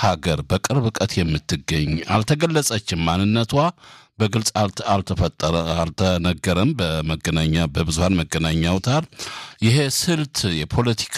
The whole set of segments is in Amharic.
ሀገር በቅርብ ርቀት የምትገኝ አልተገለጸችም። ማንነቷ በግልጽ አልተፈጠረ አልተነገረም። በመገናኛ በብዙሀን መገናኛ አውታር ይሄ ስልት የፖለቲካ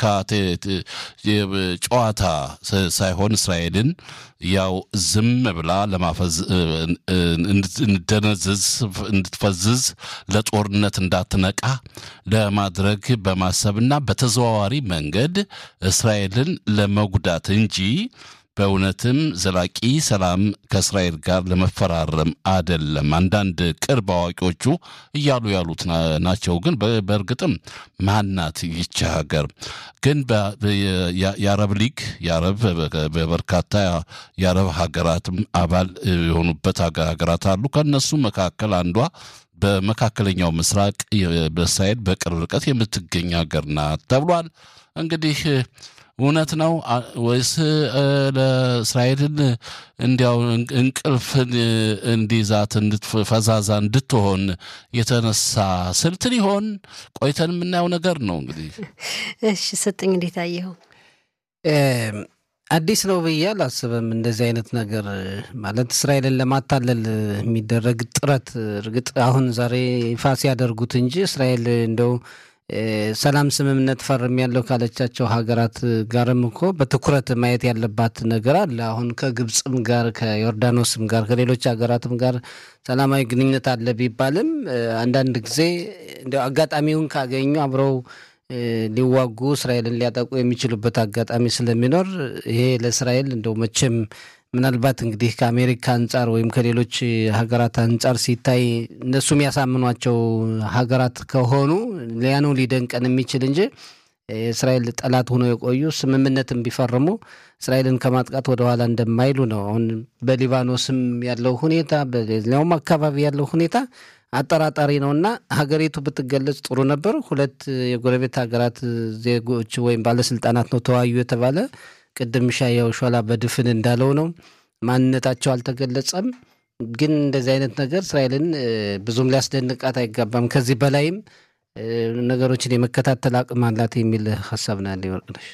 ጨዋታ ሳይሆን እስራኤልን ያው ዝም ብላ ለማፈዝ እንደነዝዝ እንድትፈዝዝ ለጦርነት እንዳትነቃ ለማድረግ በማሰብና በተዘዋዋሪ መንገድ እስራኤልን ለመጉዳት እንጂ በእውነትም ዘላቂ ሰላም ከእስራኤል ጋር ለመፈራረም አደለም። አንዳንድ ቅርብ አዋቂዎቹ እያሉ ያሉት ናቸው። ግን በእርግጥም ማናት ይቺ ሀገር? ግን የአረብ ሊግ የአረብ በበርካታ የአረብ ሀገራትም አባል የሆኑበት ሀገራት አሉ። ከእነሱ መካከል አንዷ በመካከለኛው ምስራቅ በእስራኤል በቅርብ ርቀት የምትገኝ ሀገር ናት ተብሏል። እንግዲህ እውነት ነው ወይስ ለእስራኤልን እንዲያው እንቅልፍን እንዲይዛት ፈዛዛ እንድትሆን የተነሳ ስልት ሊሆን ቆይተን የምናየው ነገር ነው። እንግዲህ እሺ፣ ስጥኝ እንዴት አየኸው? አዲስ ነው ብዬ አላስብም። እንደዚህ አይነት ነገር ማለት እስራኤልን ለማታለል የሚደረግ ጥረት እርግጥ አሁን ዛሬ ይፋ ሲያደርጉት እንጂ እስራኤል እንደው ሰላም ስምምነት ፈርም ያለው ካለቻቸው ሀገራት ጋርም እኮ በትኩረት ማየት ያለባት ነገር አለ። አሁን ከግብፅም ጋር ከዮርዳኖስም ጋር ከሌሎች ሀገራትም ጋር ሰላማዊ ግንኙነት አለ ቢባልም አንዳንድ ጊዜ እንዲያው አጋጣሚውን ካገኙ አብረው ሊዋጉ እስራኤልን ሊያጠቁ የሚችሉበት አጋጣሚ ስለሚኖር ይሄ ለእስራኤል እንደው መቼም ምናልባት እንግዲህ ከአሜሪካ አንጻር ወይም ከሌሎች ሀገራት አንጻር ሲታይ እነሱ የሚያሳምኗቸው ሀገራት ከሆኑ ሊያኑ ሊደንቀን የሚችል እንጂ የእስራኤል ጠላት ሆነው የቆዩ ስምምነትን ቢፈርሙ እስራኤልን ከማጥቃት ወደኋላ እንደማይሉ ነው። አሁን በሊባኖስም ያለው ሁኔታ በሌላውም አካባቢ ያለው ሁኔታ አጠራጣሪ ነው እና ሀገሪቱ ብትገለጽ ጥሩ ነበር። ሁለት የጎረቤት ሀገራት ዜጎች ወይም ባለስልጣናት ነው ተወያዩ የተባለ ቅድም ሻያው ሾላ በድፍን እንዳለው ነው። ማንነታቸው አልተገለጸም። ግን እንደዚህ አይነት ነገር እስራኤልን ብዙም ሊያስደንቃት አይገባም። ከዚህ በላይም ነገሮችን የመከታተል አቅም አላት የሚል ሀሳብ ነው ያለ ወርቅነሽ።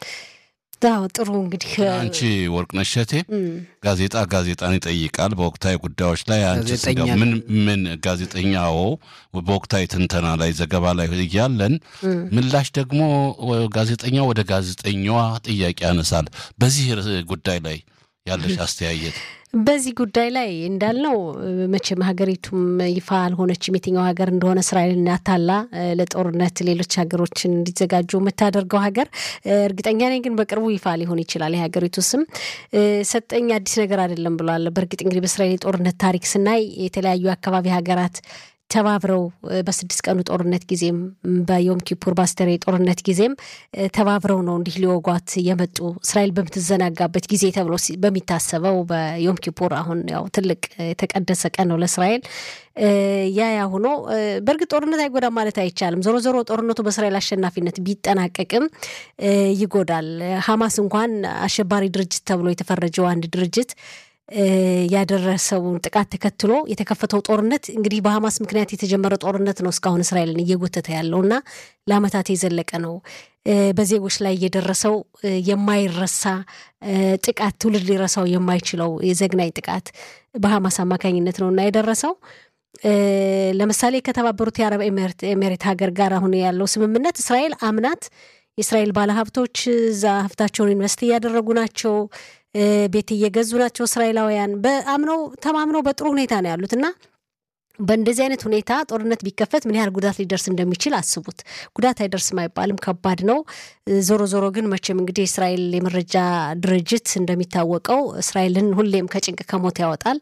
አዎ ጥሩ እንግዲህ አንቺ ወርቅነሽ እሸቴ ጋዜጣ ጋዜጣን ይጠይቃል። በወቅታዊ ጉዳዮች ላይ አንቺ ስጋ ምን ምን ጋዜጠኛው በወቅታዊ ትንተና ላይ ዘገባ ላይ እያለን ምላሽ ደግሞ ጋዜጠኛው ወደ ጋዜጠኛዋ ጥያቄ ያነሳል። በዚህ ጉዳይ ላይ ያለሽ አስተያየት? በዚህ ጉዳይ ላይ እንዳልነው መቼም ሀገሪቱም ይፋ አልሆነችም የትኛው ሀገር እንደሆነ እስራኤልን አታላ ለጦርነት ሌሎች ሀገሮችን እንዲዘጋጁ የምታደርገው ሀገር እርግጠኛ ነኝ። ግን በቅርቡ ይፋ ሊሆን ይችላል የሀገሪቱ ስም። ሰጠኝ አዲስ ነገር አይደለም ብሏል። በእርግጥ እንግዲህ በእስራኤል የጦርነት ታሪክ ስናይ የተለያዩ አካባቢ ሀገራት ተባብረው በስድስት ቀኑ ጦርነት ጊዜም በዮም ኪፑር ባስተር ጦርነት ጊዜም ተባብረው ነው እንዲህ ሊወጓት የመጡ እስራኤል በምትዘናጋበት ጊዜ ተብሎ በሚታሰበው በዮም ኪፑር አሁን ያው ትልቅ የተቀደሰ ቀን ነው ለእስራኤል። ያ ያ ሆኖ በእርግጥ ጦርነት አይጎዳም ማለት አይቻልም። ዞሮ ዞሮ ጦርነቱ በእስራኤል አሸናፊነት ቢጠናቀቅም ይጎዳል። ሀማስ እንኳን አሸባሪ ድርጅት ተብሎ የተፈረጀው አንድ ድርጅት ያደረሰውን ጥቃት ተከትሎ የተከፈተው ጦርነት እንግዲህ በሀማስ ምክንያት የተጀመረ ጦርነት ነው እስካሁን እስራኤልን እየጎተተ ያለው እና ለዓመታት የዘለቀ ነው። በዜጎች ላይ የደረሰው የማይረሳ ጥቃት ትውልድ ሊረሳው የማይችለው የዘግናኝ ጥቃት በሀማስ አማካኝነት ነው እና የደረሰው ለምሳሌ ከተባበሩት የአረብ ኤሜሬት ሀገር ጋር አሁን ያለው ስምምነት እስራኤል አምናት የእስራኤል ባለሀብቶች እዛ ሀብታቸውን ኢንቨስት እያደረጉ ናቸው ቤት እየገዙ ናቸው። እስራኤላውያን በአምነው ተማምነው በጥሩ ሁኔታ ነው ያሉት እና በእንደዚህ አይነት ሁኔታ ጦርነት ቢከፈት ምን ያህል ጉዳት ሊደርስ እንደሚችል አስቡት። ጉዳት አይደርስም አይባልም፣ ከባድ ነው። ዞሮ ዞሮ ግን መቼም እንግዲህ የእስራኤል የመረጃ ድርጅት እንደሚታወቀው እስራኤልን ሁሌም ከጭንቅ ከሞት ያወጣል።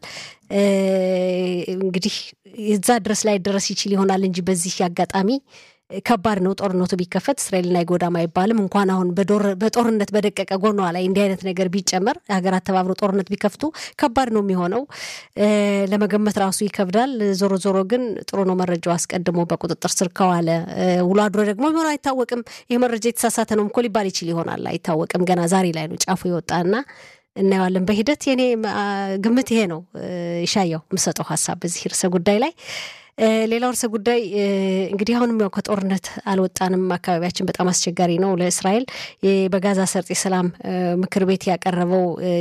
እንግዲህ እዛ ድረስ ላይ ደረስ ይችል ይሆናል እንጂ በዚህ አጋጣሚ ከባድ ነው። ጦርነቱ ቢከፈት እስራኤልን አይጎዳም አይባልም። እንኳን አሁን በጦርነት በደቀቀ ጎኗ ላይ እንዲህ አይነት ነገር ቢጨመር ሀገራት ተባብሮ ጦርነት ቢከፍቱ ከባድ ነው የሚሆነው። ለመገመት ራሱ ይከብዳል። ዞሮ ዞሮ ግን ጥሩ ነው መረጃው አስቀድሞ በቁጥጥር ስር ከዋለ ውሎ አድሮ ደግሞ የሚሆነው አይታወቅም። ይህ መረጃ የተሳሳተ ነው እኮ ሊባል ይችል ይሆናል፣ አይታወቅም። ገና ዛሬ ላይ ነው ጫፉ የወጣና እናየዋለን በሂደት። የኔ ግምት ይሄ ነው። ይሻየው የምሰጠው ሀሳብ በዚህ ርዕሰ ጉዳይ ላይ ሌላው ርዕሰ ጉዳይ እንግዲህ አሁንም ያው ከጦርነት አልወጣንም። አካባቢያችን በጣም አስቸጋሪ ነው ለእስራኤል። በጋዛ ሰርጥ የሰላም ምክር ቤት ያቀረበው